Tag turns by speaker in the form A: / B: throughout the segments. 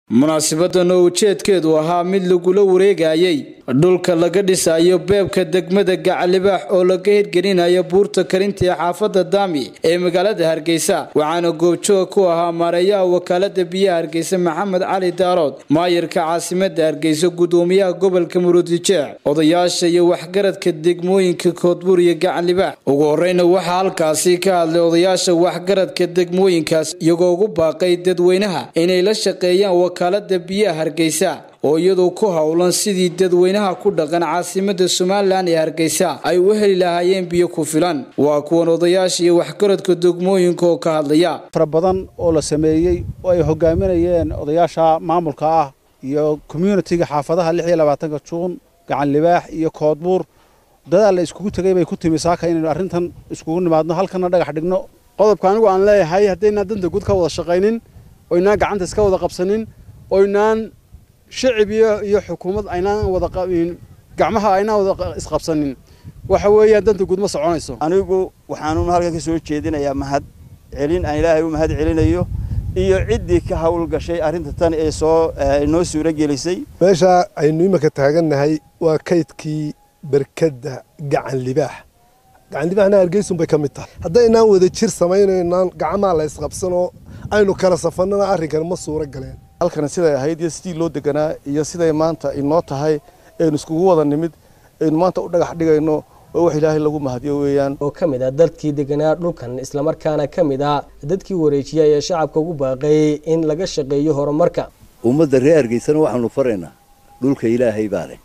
A: munaasabadan oo ujeedkeedu ahaa mid lagula wareegayay dhulka laga dhisayo beebka degmada gacalibaax oo laga hirgelinayo buurta karinta ee xaafada daami ee magaalada hargeysa waxaana goobjoog ku ahaa maareeyaha wakaalada biyaha hargeysa maxamed cali daarood maayirka caasimada hargeysa gudoomiyaha gobolka murudijeec odayaasha iyo waxgaradka degmooyinka koodbuur iyo gacalibaax ugu horeyna waxaa halkaasi ka hadlay odayaasha waxgaradka degmooyinkaas iyagoo ugu baaqay dadweynaha inay la shaqeeyaan wakaalada biyaha hargeysa oo iyadoo ku howlan sidii dadweynaha ku dhaqan caasimada somalilan ee hargeysa ay u heli lahaayeen biyo ku filan waa kuwan odayaasha iyo waxgaradka degmooyinka oo ka hadlaya
B: fara badan oo la sameeyey oo ay hogaaminayeen odayaasha maamulka ah iyo communitiga xaafadaha lix iyo labaatanka juun gacan libaax iyo koodbuur dadaal la iskugu tegay bay ku timi saaka inaynu arrintan iskugu nimaadno halkana dhagax dhigno
C: qodobka anigu aan leeyahay haddaynaan danta guud ka wada shaqaynin oynaan gacanta iska wada qabsanin oynaan shicib iyo iyo xukuumad aynaan wada gacmaha aynaan wada isqabsanin waxa weeyaan danta guud ma soconayso
D: anigu waxaanun halkan ka soo jeedinayaa mahad celin aan ilaahay u mahad celinayo iyo ciddii ka hawl gashay arrinta tan ee soo noo suuro gelisay
E: meesha aynu iminka taagannahay waa kaydkii berkadda gacan libaax gacan libaaxna hargeysun bay ka mid tahay haddaynaan wada jir samaynaynaan gacmaha la isqabsanoo aynu kala safannana arrinkan ma suuro galeen
F: halkan siday ahayd iyo sidii loo deganaa iyo siday maanta inoo tahay aynu iskugu wada nimid aynu maanta u dhagax dhigayno oo wax ilaahay lagu mahadiyo weeyaan
G: oo ka mid ah dadkii deganaa dhulkan islamarkaana ka mid ah dadkii wareejiya ee shacabka ugu baaqeeyey in laga shaqeeyo horumarka
H: ummadda reer hargeysana waxaanu faraynaa dhulka ilaahay baa leh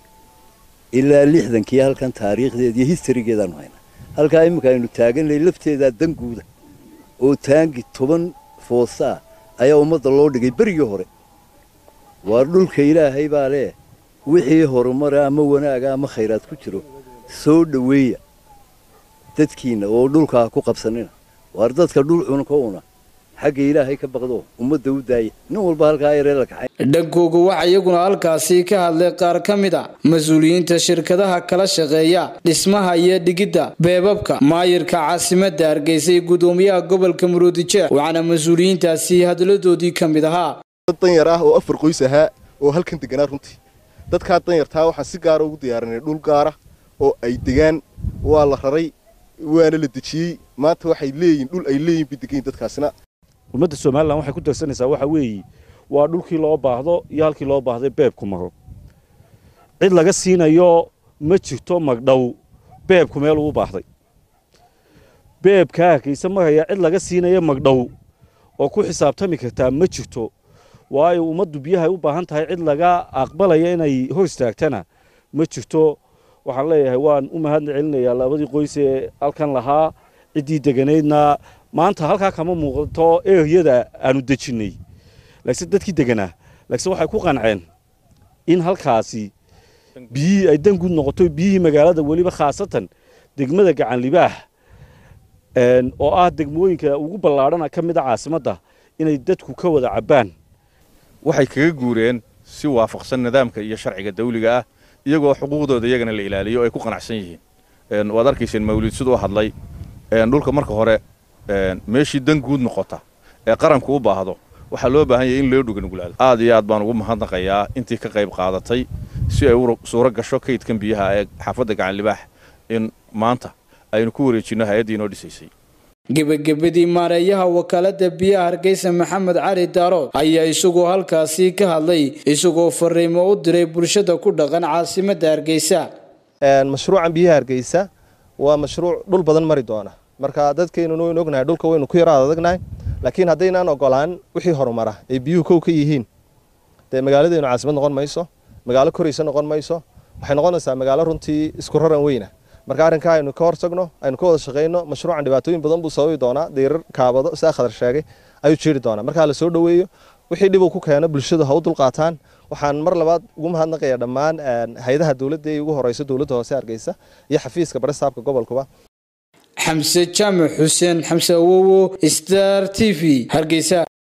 H: ilaa lixdankii halkan taariikhdeeda iyo historygeedaanu haynaa halkaa iminka aynu taaganay lafteedaa danguuda oo taangi toban foosaa ayaa ummadda loo dhigay berigii hore waa dhulka ilaahay baa leh wixii horumara ama wanaaga ama khayraad ku jiro soo dhoweeya dadkiinna oo dhulkaa ku qabsanina waar dadka dhul cunka una xagga ilaahay ka baqdo ummadda u daaya nin walba halkaa yaree la kaxay
A: dhankooga waxaa iyaguna halkaasi ka hadlay qaar ka mid a mas-uuliyiinta shirkadaha kala shaqeeya dhismaha iyo dhigidda beebabka maayirka caasimadda hargeysa iyo gudoomiyaha gobolka muruudijeec waxaana mas-uuliyiintaasi hadladoodii ka mid ahaa
F: dad danyar ah oo afar qoys ahaa oo halkan deganaa runtii dadkaa danyartaa waxaan si gaara ugu diyaarinay dhul gaara oo ay degaan waa la raray waana la dejiyey maanta waxay leeyihin dhul ay leeyihin bay degayin dadkaasina
I: ummadda somalilan waxay ku darsanaysaa waxa weeye waa dhulkii loo baahdo iyo halkii loo baahday beebku maro cid laga siinayo ma jirto magdhow beebku meel uu baahday beebkaa hargeysa maraya cid laga siinayo magdhow oo ku xisaabtami kartaa ma jirto waayo ummaddu biyahay u baahan tahay cid laga aqbalaya inay hor istaagtana ma jirto waxaan leeyahay waan u mahad celinayaa labadii qoys ee halkan lahaa ciddii deganaydna maanta halkaa kama muuqato eryada aanu dejinnay laakiin dadkii deganaa laakiin waxay ku qanceen in halkaasi biyihii ay danguud noqoto biyihii magaalada weliba khaasatan degmada gacan libaax oo ah degmooyinka ugu ballaadhana ka mid a caasimadda inay dadku ka wada cabbaan
J: waxay kaga guureen si waafaqsan nidaamka iyo sharciga dawliga ah iyagoo xuquuqdooda iyagana la ilaaliyo o ay ku qanacsan yihiin waad arkayseen mawliid siduu hadlay dhulka marka hore meeshii dan guud noqota ee qaranku u baahdo waxaa loo baahan yahay in loo dhuganugulaado aad iyo aad baan ugu mahadnaqayaa intii ka qayb qaadatay si ay u suuro gasho kaydkan biyaha ee xaafadda gacan libaax in maanta aynu ku wareejinno hay-addii inoo dhisaysay
A: gebagabadii maareeyaha wakaalada biyaha hargeysa maxamed cali daarood ayaa isagoo halkaasi ka hadlay isagoo fariimo u diray bulshada ku dhaqan caasimada hargeysa
B: mashruucan biyaha hargeysa waa mashruuc dhul badan mari doona marka dadkeynuna waynu ognahay dhulka waynu ku yaraad adagnahay laakiin haddaynaan ogolaan wixii horumara ay biyuhu kow ka yihiin dee magaaladeennu caasimad noqon mayso magaalo koraysa noqon mayso waxay noqonaysaa magaalo runtii isku raran weyna marka arrinkaa aynu ka hortagno aynu ka wada shaqayno mashruucan dhibaatooyin badan buu sababi doonaa dayrar kaabado sidaa khadar sheegay ayuu jeeri doonaa markaa la soo dhoweeyo wixii dhib uu ku keeno bulshadu ha u dulqaataan waxaan mar labaad ugu mahadnaqayaa dhammaan hay-adaha dowladda ee ugu horeysa dowladda hoose hargeysa iyo xafiiska baristaabka gobolkuba
A: xamse jaamac xuseen xamse awowo star t v hargeysa